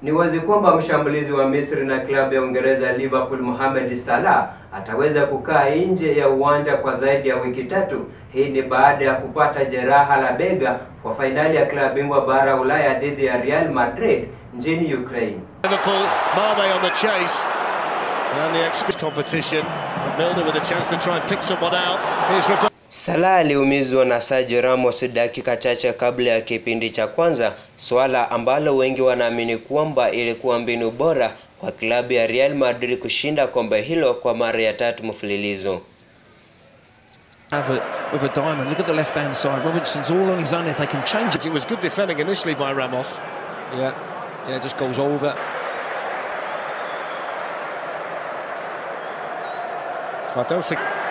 Ni wazi kwamba mshambulizi wa Misri na klabu ya Uingereza Liverpool Mohamed Salah ataweza kukaa nje ya uwanja kwa zaidi ya wiki tatu. Hii ni baada ya kupata jeraha la bega kwa fainali ya klabu bingwa bara Ulaya dhidi ya Real Madrid nchini Ukraine. Liverpool, Mane on the chase. And the expert competition. Milner with a chance to try and pick someone out. Here's Roberto. Salah aliumizwa na Sergio Ramos dakika chache kabla ya kipindi cha kwanza, swala ambalo wengi wanaamini kwamba ilikuwa mbinu bora kwa klabu ya Real Madrid kushinda kombe hilo kwa mara ya tatu mfululizo. have it with a diamond. Look at the left hand side. Robinson's all on his own if they can change it. It was good defending initially by Ramos. Yeah, yeah, just goes over. I don't think